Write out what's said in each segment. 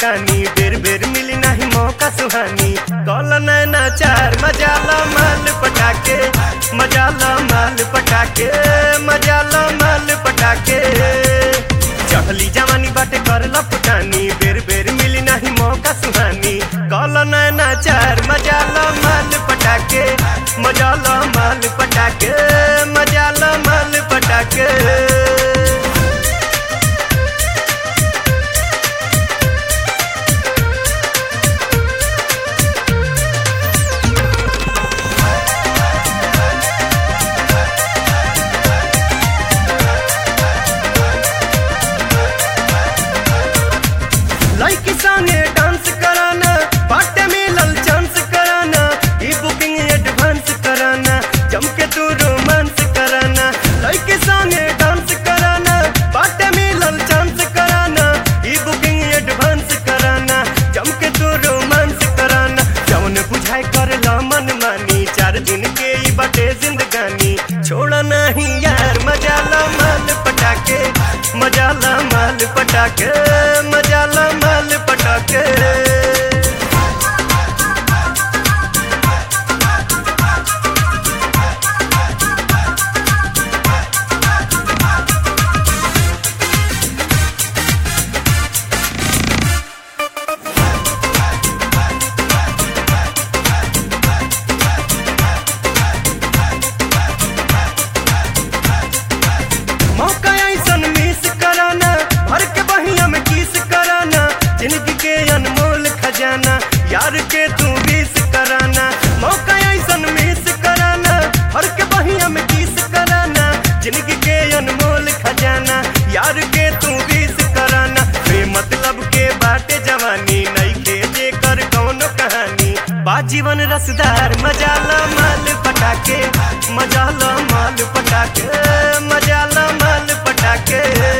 फुटानी बेर बेर मिली नहीं मौका सुहानी कॉल नैना चार मजा लो माल पटाके मजा लो माल पटाके मजा लो माल पटाके चढ़ली जवानी बाटे करला फुटानी बेर बेर मिली नहीं मौका सुहानी कॉल नैना चार मजा लो माल पटाके मजा लो माल पटाके मजा लो माल पटाके लड़की संगे डांस कराना बाटे मिलल चांस कराना ई बुकिंग एडवांस कराना जम के तू रोमांस कराना लड़की संगे डांस कराना बाटे मिलल चांस कराना ई बुकिंग एडवांस कराना जम के तू रोमांस कराना जौन बुझाई कर ला मन मानी चार दिन के ई बाटे जिंदगानी छोड़ा नहीं यार मजा ला माल पटाके मजा ला माल पटाके मजा ला माल पटाके मौका ऐसन मिस कराना भर के बहिया में किस कराना जिंदगी के अनमोल खजाना यार के तू बीस कराना मौका ऐसन मिस कराना भर के बहिया में किस कराना जिंदगी के अनमोल खजाना यार के तू बीस कराना बे मतलब के बाटे जवानी नहीं के जे कर कौनो कहानी बा जीवन रसदार मजा ला माल पटाके मजा ला माल पटाके मजा ला माल पटाके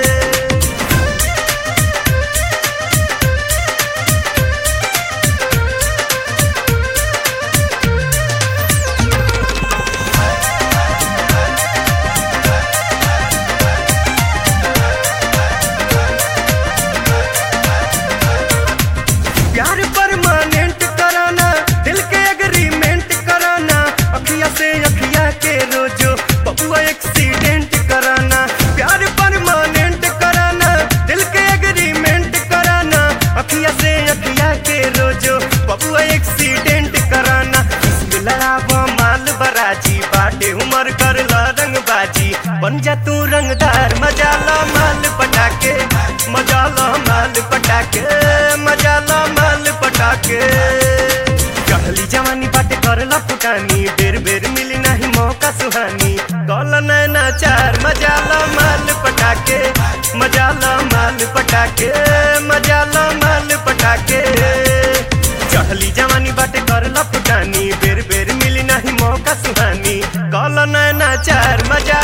प्यार परमानेंट कराना दिल के एग्रीमेंट कराना अखिया से अखिया के रोजो बबुआ एक्सीडेंट कराना प्यार परमानेंट कराना दिल के एग्रीमेंट कराना अखिया से अखिया के रोजो बबुआ एक्सीडेंट कराना इसमें लड़ावा माल बराजी बाटे उमर कर ला रंगबाजी बन जा तू रंगदार मजा ला माल पटाके मजा ला माल पटाके मजा ला माल पटाके चढ़ली जवानी बाटे करला फुटानी बेर बेर मिली नहीं मौका सुहानी कॉल नैना चार मजा ला माल पटाके मजा ला माल पटाके मजा ला माल पटाके चढ़ली जवानी बाटे करला फुटानी बेर बेर मिली नहीं मौका सुहानी कॉल नैना चार मजा